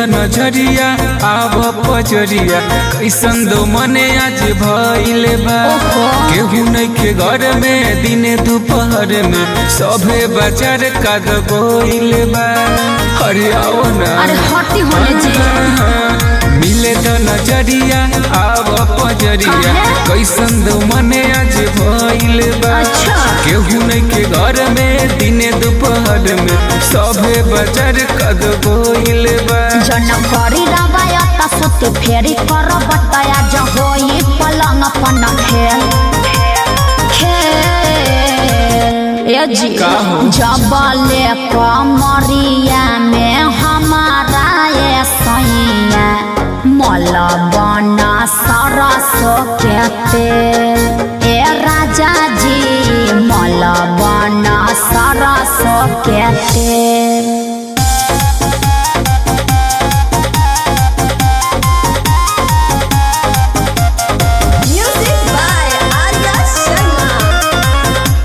नजरिया आव पजरिया कैसन दो मने आज भइल बा ओहो। केहू नइखे घर में दिने दोपहर में सभे बाजार काद गोइल बा अरे आओ ना अरे हटी होने जी मिले तो नजरिया आव पजरिया काहे? कैसन दो मने आज भइल बा अच्छा। केहू नइखे घर में दिने दोपहर में सभे बाजार काद गोइल बा जन करी रवायत सुती फेरी कर बतया जहोई पलंग पन खेल खेल ए जी का हो? जबले कमरिया में हमारा ये सैया मल बना सरसो के तेल ए राजा जी मल बना सरसो के तेल Music by Arya Sharma.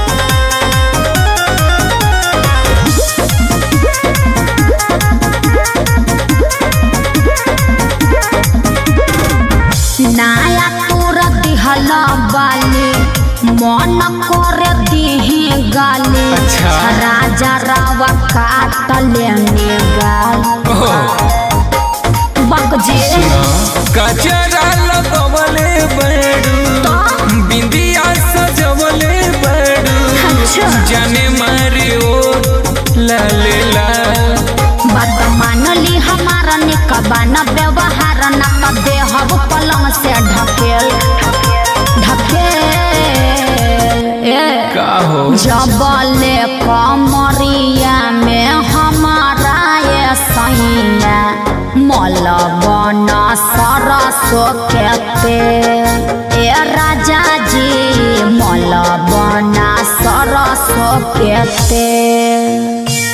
नाया तोर दिहल बाली मन करे दिही गाली अच्छा। राजा रावा काट लेने गाल बक जी कचरा लगवले बड़ू बिंदिया सजवले बड़ू अच्छा। जाने मारे ओ लाले लाल बात मानली हमारा निकबान व्यवहार न त देहब पलंग से ढकेल ढकेल ए का हो जबले कमरिया में हमारा ये सैया मल बन सरसो के तेल ए राजा जी मल बन सरसो के तेल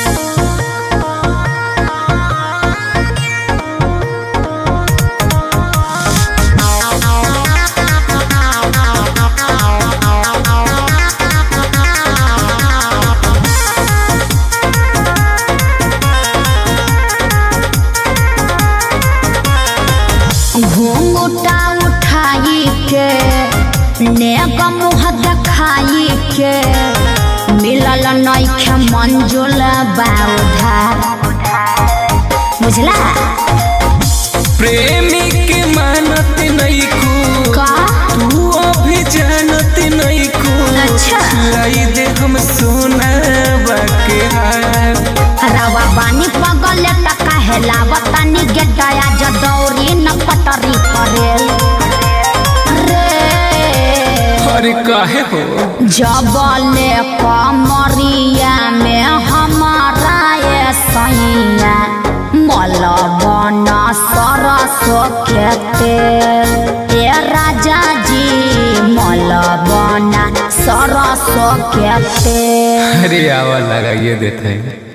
घूंघटा उठाई के नेक मुँह देखाई के मिलल नइखे मंजुल बाउधार बुझला प्रेमी के मानत नहीं को का तू अभी जानत नहीं को अच्छा। लाई दे हम सोना बाके हार रवा बानी पगल टका हेलावतानी गेटाया जदौरी न पटरी परेल रे अरे काहे हो जबले कमरिया में हमारा ये सैया मल बन सरसो के तेल ए राजा जी मल बन सरसो के तेल अरे आवा लगाइए देते हैं